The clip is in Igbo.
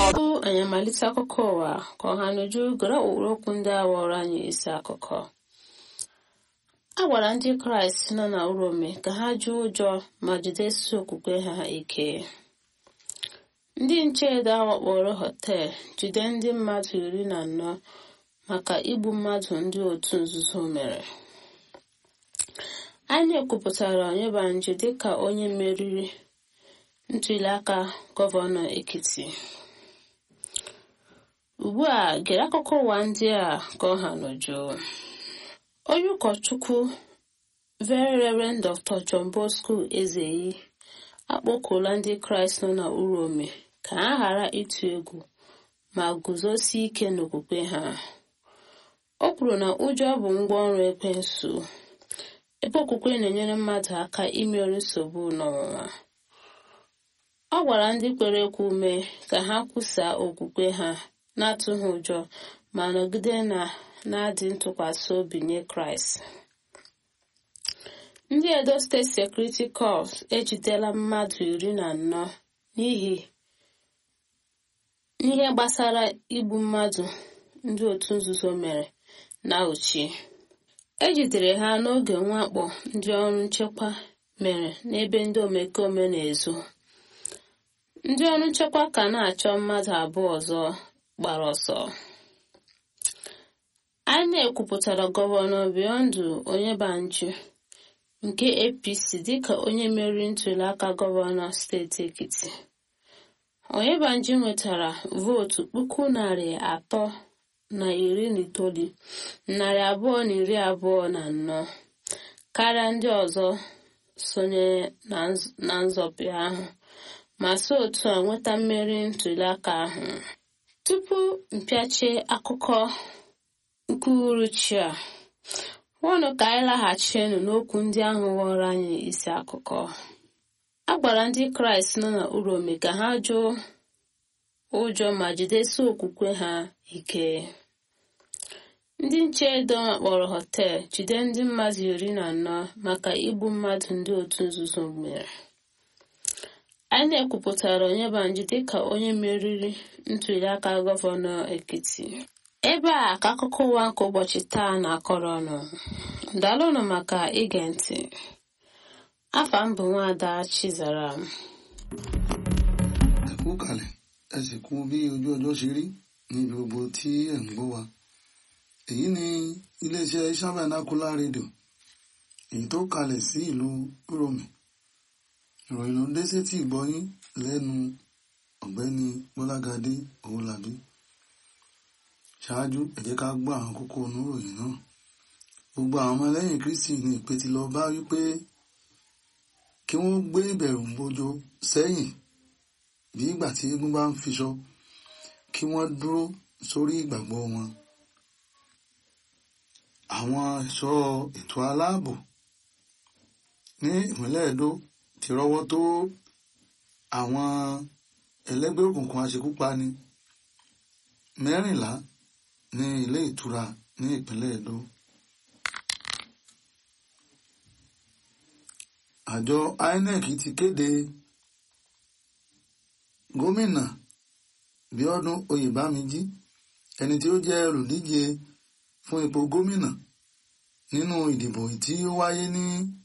tupu anyị amalite akụkọ ụwa ka ọha n'uju gere ụkpụrụ okwu ndị a ghọrọ anyị isi akụkọ a gwara ndị kraịst nọ na urome ka ha jụọ ụjọ ma jidesi okwukwe ha ike ndị nche edo awakporo họtel jide ndị mmadụ iri na anọ maka igbu mmadụ ndị otu nzuzo mere anyị ekwupụtara onyebanji dịka onye meriri ntuliaka gọvanọ ekiti ugbu a gere akụkọ ụwa ndị a ka ọ ha n'uju onye ụkọchukwu very reverend dr john bosco ezeyi akpọkuola ndị kraịst nọ na urome ka ha ghara ịtụ egwu ma guzosie ike n'okwukwe ha o kwuru na ụjọ bụ ngwaọrụ ekwensu ebe okwukwe na-enyere mmadụ aka imeri nsogbu n'ọnwụnwa ọ gwara ndị kwere ekwe ume ka ha kwusaa okwukwe ha na-atụghị ụjọ ma nọgide na na-adị ntụkwasị obi nye kraịst ndị edo steeti sekuriti kọps ejidela mmadụ iri na anọ n'ihi n'ihe gbasara igbu mmadụ ndị otu nzuzo mere na uchi ejidere ha n'oge mwakpo ndị ọrụ nchekwa mere n'ebe ndị omekome na-ezo ndị ọrụ nchekwa ka na-achọ mmadụ abụọ ọzọ gbara ọsọ anyị na-ekwupụtara gọvanọ biyọndụ onyebanji nke apc dịka onye meriri ntuliaka gọvanọ steeti ekiti onyebanji nwetara vootu puku narị atọ na iri na itoolu narị abụọ na iri abụọ na anọ karịa ndị ọzọ sonyere na nzọpụ ahụ ma si otu a nweta mmeri ntuliaka ahụ tupu mpịachie akụkọ nke uhuruchi a nwụnụ ka anyị laghachienụ n'okwu ndị ahụ ghọrọ anyị isi akụkọ a gwara ndị kraịst nọ na urome ka ha jụọ ụjọ ma jidesi okwukwe ha ike ndị nche edo kpọrọ họtel jide ndị mmadụ iri na anọ maka igbu mmadụ ndị otu nzuzo mere anyị na-ekwupụtara onyebanji dịka onye meriri ntuliaka gọvanọ ekiti ebe a ka akụkọ ụwa nke ụbọchị taa na-akọrọ ọnụ daalụnụ maka ige ntị afa m bụ nwaada chizara ẹ kú kalẹ̀ ẹ sì kú bí ojú ọjọ́ ṣe rí ní gbogbo tí ẹ̀ ń gbọ́ wa èyí ni iléeṣẹ́ sábàánákúlá rédíò èyí tó kalẹ̀ sí ìlú rome ìròyìn ló ń dé sétí ìgbọ́yín lẹ́nu ọ̀gbẹ́ni bọ́lágadé owólabí ṣáájú ẹ jẹ́ ká gbọ́ àwọn kókó oníròyìn náà gbogbo àwọn ọmọlẹ́yìn kristi ní ìpè ti lọ bá wípé kí wọ́n gbé ìbẹ̀rù bojo sẹ́yìn bí ìgbà tí eégún bá ń fiṣọ kí wọ́n dúró sórí ìgbàgbọ́ wọn àwọn ẹ̀ṣọ́ ètò aláàbò ní ìpínlẹ̀ Ẹdó ti rọ́wọ́ tó àwọn ẹlẹ́gbẹ́ òkùnkùn aṣekúpani mẹ́rìnlá ní ilé ìtura ní ìpínlẹ̀ Ẹdó. àjọ INEC ti kéde gómìnà Bíọ́dún Oyèbámijí ẹni tí ó jẹ́ olùdíje fún ipò gómìnà nínú ìdìbò tí ó wáyé ní